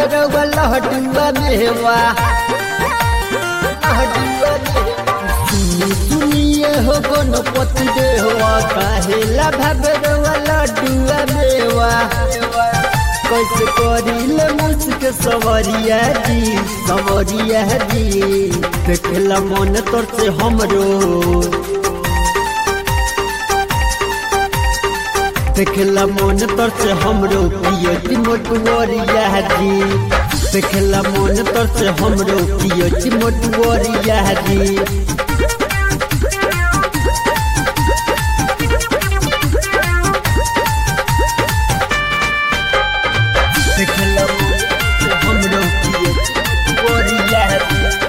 भगरवा लहटुआ मेवा लहटुआ मेवा। सुनी सुनिए हो गणपति देवा काहेला भगरवा लड्डुआ मेवा कैसे करिल मुझक सवरिया जी सवरिया जी देखला मन तोर से हमरो देखला मन तर से हमरो पियती मोटुवरिया जी देखला मन तर से हमरो पियती मोटुवरिया जी देखला मन से हमरो पियती मोटुवरिया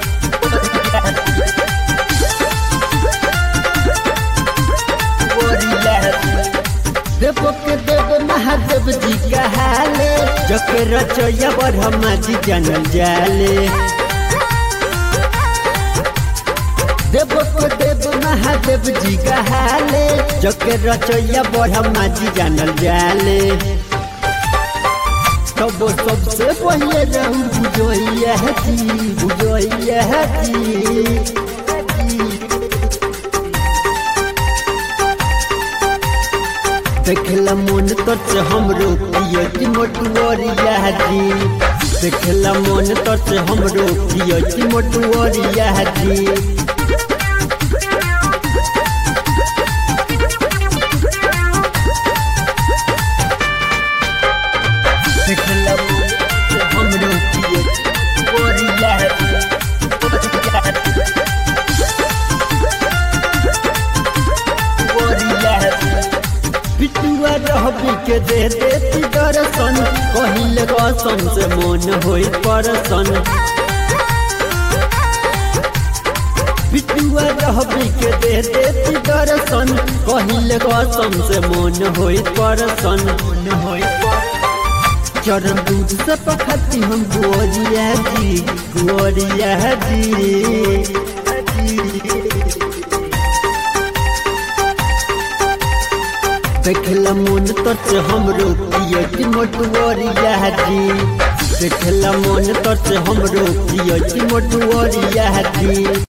जी देव के देव महादेव जी कहाले जके रचैया ब्रह्मा जी जानल जाले देव के देव महादेव जी कहाले जके रचैया ब्रह्मा जी जानल जाले तब सबसे पहले रहू बुझैया जी बुझैया जी देखला मन तर से हमरो पियती मोटुवरिया जी देखला मन तर से हमरो पियती मोटुवरिया जी देखला मन से हमरो पियती मोटुवरिया जी पिटुआ रहबी के दे देती दर्शन कहिल रसन से मन होई परसन पिटुआ रहबी के दे देती दर्शन कहिल रसन से मन होई परसन मन होई चरण दूध से पखती हम गोरिया जी गोरिया जी देखला मन तर से हमरो पियती मोटुवरिया जी देखला मन तर से हमरो पियती मोटुवरिया जी